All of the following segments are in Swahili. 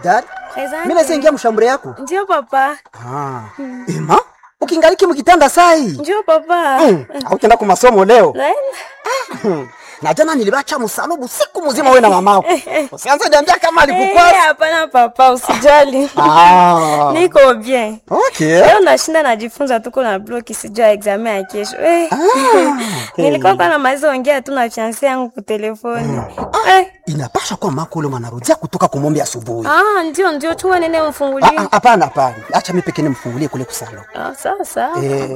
bidari Asante. mimi naweza ingia mshambure yako Ndio papa. ah. ema ukingaliki mkitanda sai Ndio papa. mm. autenda ku masomo leo Naenda. na jana nilibacha msalubu siku mzima wewe na mamako usianze niambia kama Eh, alikukwasa hapana papa, usijali. ah. Niko bien. okay Leo nashinda najifunza tuko na bloki sijua examen ya kesho. Eh. Nilikuwa kwa namaliza ongea tu na fiancé yangu kwa telefoni. Eh. inapasha kuwa mako ule mwanarudia kutoka kumombe asubuhi Ah, ndio ndio chuma nene Ah, mfungulie. ah, hapana hapana acha mimi pekee nimfungulie kule kusalo Ah, sawa sawa. eh.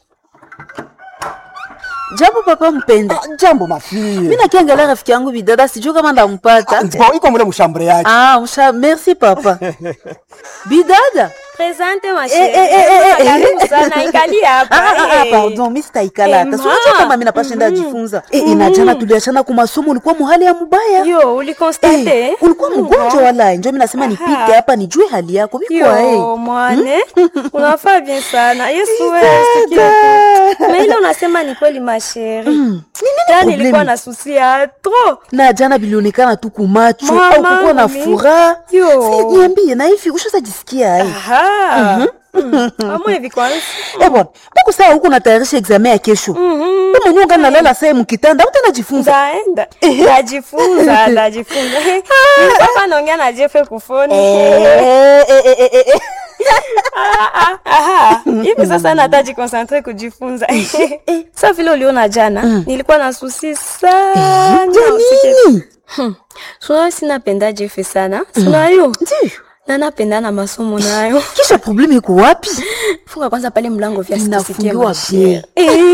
Jambo papa mpenda. ah, jambo mafie Mimi nakiangalia rafiki yangu bidada sijui kama ndampata. Bon, iko mule mshambure yake Ah, msha merci papa. Bidada. Presente ma Eh, eh, eh, eh, chérie. eh. Karibu sana ikali hapa. Ah, ah, ah, eh. pardon, mimi sitaikala hata. Eh, Si unajua ma. kama mimi napasha enda jifunza. Eh, inajana tuliachana kwa masomo ulikuwa muhali ya mubaya. Yo, ulikonstate? Eh, ulikuwa mgonjwa wala njo mimi nasema nipite hapa nijue hali yako. Biko Yo, eh. mwane unafaa bien sana yesu wewe sikia tu. na ile unasema ni kweli masheri jana problemi? nilikuwa na susi ya tro Na jana bilionekana tu kumacho Mama, au kukuwa na mimi. furaha. Yo. Si niambie na hivi ushazajisikia eh. amwe hivi kwanza Eh bwana, mbona saa huko natayarisha examen ya kesho? Wewe mwenyewe ungana nalala saa mkitanda, utanajifunza. ndaenda ndajifunza ndajifunza nilikuwa hapa naongea na jefe kufoni Eh, eh, eh, eh, eh. Ah, ah, aha. hivi sasa nataji konsantre kujifunza sa vile uliona jana nilikuwa na susi sana usikie tu. Nini? sunayo sinapenda jefe sana sunayo Ndiyo. na napenda na masomo nayo Kisha probleme iko wapi? funga kwanza pale mlango vya sikusikie Inafungiwa mashere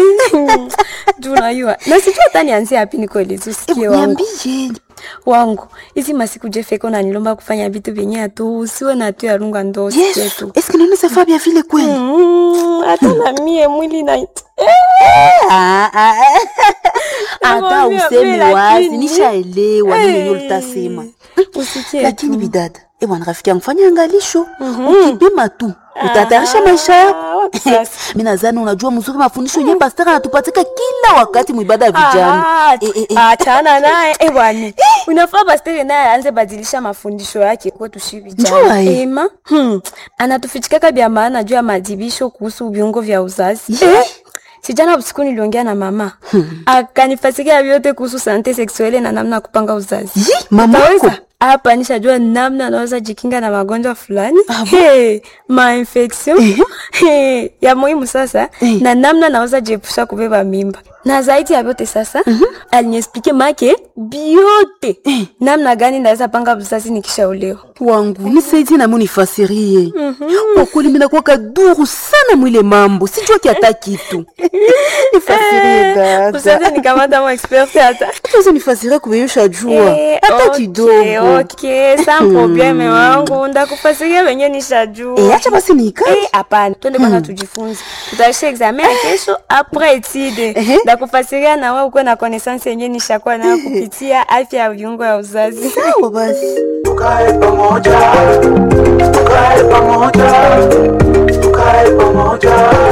juu najua na sijua hata nianzie hapi nikoelezi usikie Eh, wangu Niambie. wangu hizi masiku jefeko nanilomba kufanya vitu vyenye atu usiwe na tu ya runga ndo usikie Yesu, tu est-ce que nini ça va bien vile kweli? Mm, hata na mie mwili na Ah, ah, ah. Hata Nakwambia, useme mimi wazi, lakini- nishaelewa nini Eh, yenyewe utasema. usikie Lakini tu. bidada, eh bwana rafiki yangu fanya angalisho. Ukipima tu, utatayarisha maisha Ah, yako. wapi sasa? Mimi nadhani unajua mzuri mafundisho yenyewe pastor anatupatika kila wakati mwibada ya vijana. Ah, Eh, eh, eh. achana naye eh, bwana unafaa pastere naye aanze badilisha mafundisho yake kwetu shi Njua, vijana eh. ema hmm. anatufichikaka vya maana juu ya madibisho kuhusu viungo vya uzazi Ye. eh? sijana usiku niliongea na mama hmm. akanifasikia vyote kuhusu sante seksuele na namna ya kupanga uzazi Yi, mamako. Utaweza? hapa nishajua namna anaweza jikinga na magonjwa fulani hey, mainfection hey, ya muhimu sasa Eh. na namna naweza jiepusha kubeba mimba na zaidi ya vyote sasa aliniexplike make biote namna gani naweza panga uzazi nikishaolewa wangu nisaidie nami unifasirie kwa kweli mimi nakuwa kaduru sana mwile mambo sijua kiata kitu nifasirie usaze dada nikamata mo expert hata tuweze nifasirie kubeyusha jua Eh, hata okay, kidogo okay, sa probleme wangu ndakufasiria wenye nishajua Eh, acha basi niikae Eh, hapana twende kwanza tujifunze tutaisha examen ya kesho apres etide Ehe. ndakufasiria na wewe ukuwe na connaissance yenye nishakuwa nayo kupitia afya ya viungo ya uzazi sawa basi tukae pamoja tukae pamoja tukae pamoja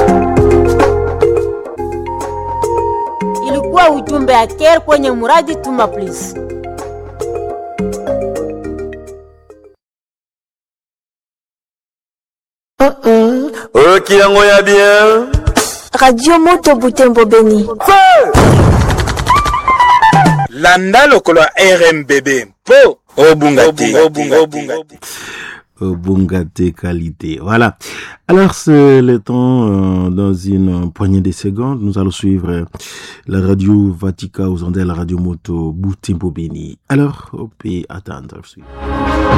ilikuwa ujumbe ya care kwenye muradi tuma please oyo yango ya bien radio moto butembo beni landa lokolo ya rmbb mpo obunga te Bungate qualité. Voilà. Alors, c'est le temps, euh, dans une poignée de secondes, nous allons suivre euh, la radio Vatica aux ondes, la radio moto Boutimpo Beni. Alors, on peut attendre.